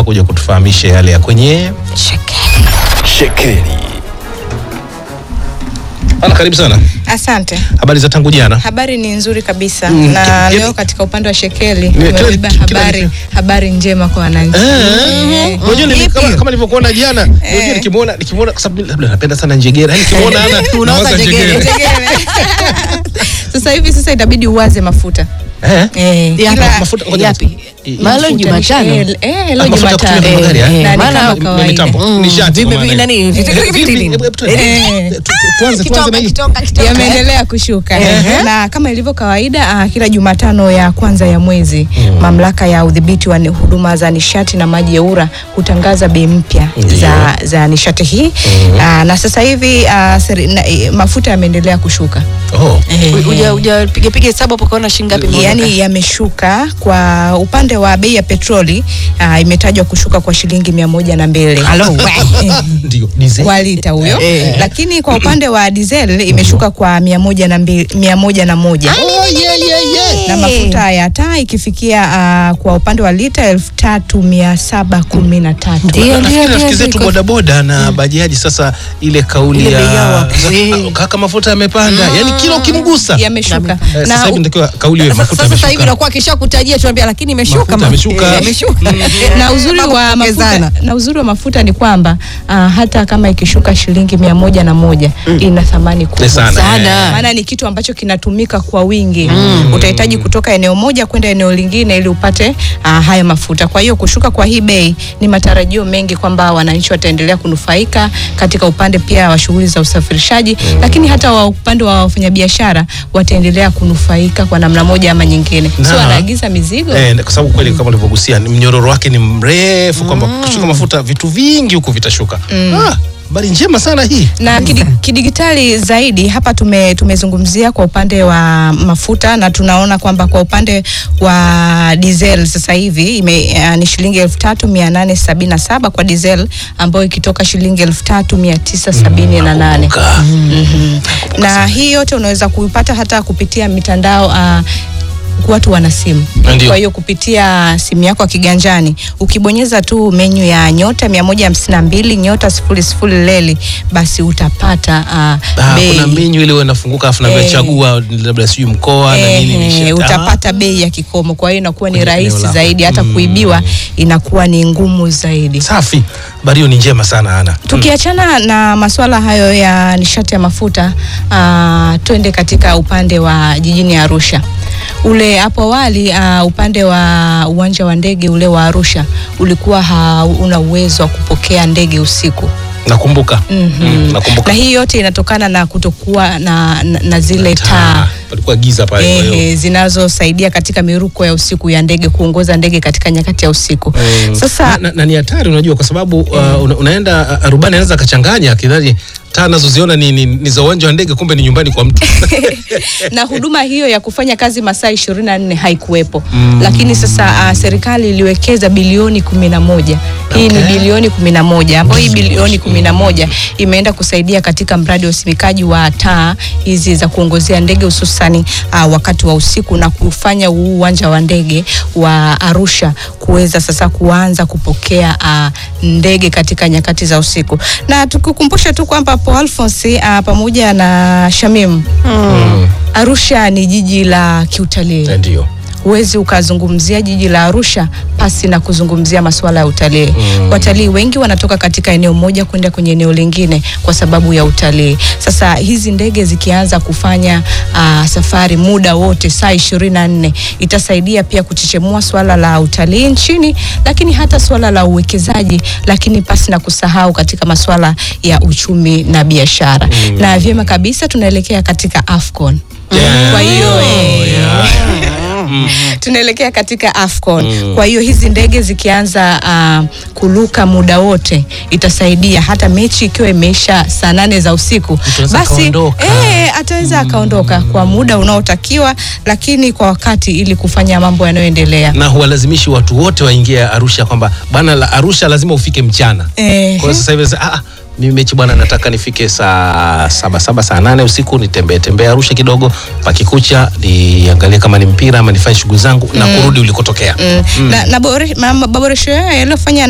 hapa kuja kutufahamisha yale ya kwenye shekeli. Ana, karibu sana. Asante. Habari za tangu jana? Habari ni nzuri kabisa Mm, na ki- leo katika upande wa shekeli kila- tumebeba kila- habari, habari njema kwa wananchi. Eh, unajua nili- Ipi? kama kama nilivyokuona jana, unajua Eh. nikimuona nikimuona kwa sababu labda napenda sana njegera. Yaani nikimuona ana Unawaza nawaza njegere. Tegele. sasa hivi sasa itabidi uwaze mafuta Eh? eh, Ya, kila- mafuta ngoja yapi? I- Maana leo mafuta Jumatano. ni- eh, eh, leo Ah, mafuta ya kutumia Jumatano. kwenye magari, Eh, eh? na ni Maana kama mi- kawaida. mitambo. Mm, Nishati vipi- kwa maana nani, hiyo. vitu- Eh, vitu- vipi- nini? hebu tuende. Eh. Tu- tu- Tuanze tuanze na hii. yameendelea kushuka na kama ilivyo kawaida ah, kila Jumatano ya kwanza ya mwezi mamlaka ya udhibiti wa ni- huduma za nishati na maji EWURA hutangaza bei mpya Ndiyo. za, za nishati hii Ah, na sasa hivi ah, seri, na, eh, mafuta yameendelea kushuka Oh. Uja uja piga piga hesabu hapo kaona shilingi ngapi imeondoka? yaani yameshuka kwa upande wa bei ya petroli ah, imetajwa kushuka kwa shilingi mia moja na mbili Ndio, diesel. kwa lita huyo Eh. lakini kwa upande wa diesel imeshuka kwa mia moja na mbili, mia moja na moja Oh, yeah, yeah, yeah. na mafuta ya taa ikifikia uh, kwa upande wa lita elfu tatu mia saba kumi na tatu Ndio, ndio, Nafikiri ndio, rafiki zetu ndio. bodaboda na bajaji sasa ile kauli Ile bei yao ya hapo. za- kaka mafuta yamepanda yani kila ukimgusa yameshuka Eh, sasa hivi ndio kauli hiyo Sasa- mafuta Sasa sasa hivi yameshuka nakuwa kisha kutajia tuambia lakini imeshuka Mafuta ma- yameshuka. Eh, yameshuka. na uzuri Mambo wa mafuta, kuongezana. na uzuri wa mafuta ni kwamba uh, hata kama ikishuka shilingi mia moja na moja ina thamani kubwa Ni sana, Sana. maana ni kitu ambacho kinatumika kwa wingi utahitaji kutoka eneo moja kwenda eneo lingine ili upate uh, haya mafuta kwa hiyo kushuka kwa hii bei ni matarajio mengi kwamba wananchi wataendelea kunufaika katika upande pia wa shughuli za usafirishaji lakini hata wa upande wa wafanyabiashara wataendelea kunufaika kwa namna moja ama nyingine Na- sio wanaagiza mizigo Eh, kwa sababu kweli kama ulivyogusia ni mnyororo wake ni mrefu kwamba kushuka mafuta vitu vingi huku vitashuka Ah, habari njema sana hii na kidi, kidigitali zaidi hapa tume, tumezungumzia kwa upande wa mafuta na tunaona kwamba kwa upande wa diesel sasa hivi ime, uh, ni shilingi elfu tatu mia nane sabini na saba kwa diesel ambayo ikitoka shilingi elfu tatu mia tisa sabini na nane Ka- na hii yote unaweza kuipata hata kupitia mitandao uh, watu wana simu Ndio. kwa hiyo kupitia simu yako ya kiganjani ukibonyeza tu menyu ya nyota mia moja hamsini na mbili nyota sifuri sifuri leli basi utapata uh, Ah, bei kuna menyu ile inafunguka afu Eh. nachagua labda sijui mkoa na nini Ehe, nishati. utapata bei ya kikomo kwa hiyo inakuwa ni Kwenye eneo rahisi lako. zaidi hata kuibiwa inakuwa ni ngumu zaidi Ah, safi habari hiyo ni njema sana ana Tukiachana na masuala hayo ya nishati ya mafuta uh, twende katika upande wa jijini Arusha. Ule hapo awali uh, upande wa uwanja wa ndege ule wa Arusha ulikuwa hauna uwezo wa kupokea ndege usiku. nakumbuka Mm, nakumbuka Na hii yote inatokana na kutokuwa na, na, na zile taa palikuwa giza pale kwa hiyo Ehe, zinazosaidia katika miruko ya usiku ya ndege kuongoza ndege katika nyakati ya usiku. Mm. Sasa na, na, na ni hatari unajua kwa sababu uh, una, unaenda uh, rubani anaweza akachanganya akidhani taa nazoziona ni, ni, ni za uwanja wa ndege kumbe ni nyumbani kwa mtu na huduma hiyo ya kufanya kazi masaa ishirini na nne haikuwepo mm. Lakini sasa uh, serikali iliwekeza bilioni kumi na moja hii ni Okay. bilioni kumi na moja ambayo hii bilioni kumi na moja imeenda kusaidia katika mradi wa usimikaji wa taa hizi za kuongozea ndege hususani uh, wakati wa usiku na kufanya huu uwanja wa ndege wa Arusha kuweza sasa kuanza kupokea uh, ndege katika nyakati za usiku na tukukumbusha tu kwamba Paul Alphonse uh, pamoja na Shamim Arusha ni jiji la kiutalii. ndio Huwezi ukazungumzia jiji la Arusha pasi na kuzungumzia masuala ya utalii. Watalii wengi wanatoka katika eneo moja kwenda kwenye eneo lingine kwa sababu ya utalii. Sasa hizi ndege zikianza kufanya uh, safari muda wote saa ishirini na nne itasaidia pia kuchechemua swala la utalii nchini, lakini hata swala la uwekezaji, lakini pasi na kusahau katika masuala ya uchumi na biashara. Na vyema kabisa tunaelekea katika AFCON. Yeah. Kwa hiyo eh, yeah. tunaelekea katika AFCON. Kwa hiyo hizi ndege zikianza uh, kuruka muda wote itasaidia hata mechi ikiwa imeisha saa nane za usiku, anaweza basi akaondoka. eh, ataweza akaondoka kwa muda unaotakiwa, lakini kwa wakati ili kufanya mambo yanayoendelea. na huwalazimishi watu wote waingie Arusha kwamba bwana la Arusha lazima ufike mchana. Eh, Kwa hiyo sasa hivi sasa, ah, mimi mechi bwana, nataka nifike saa saba saba saa nane usiku nitembee tembee Arusha kidogo, pakikucha niangalie kama ni mpira ama nifanye shughuli zangu na kurudi ulikotokea. na, na bore- ma- maboresho hayo yaliyofanya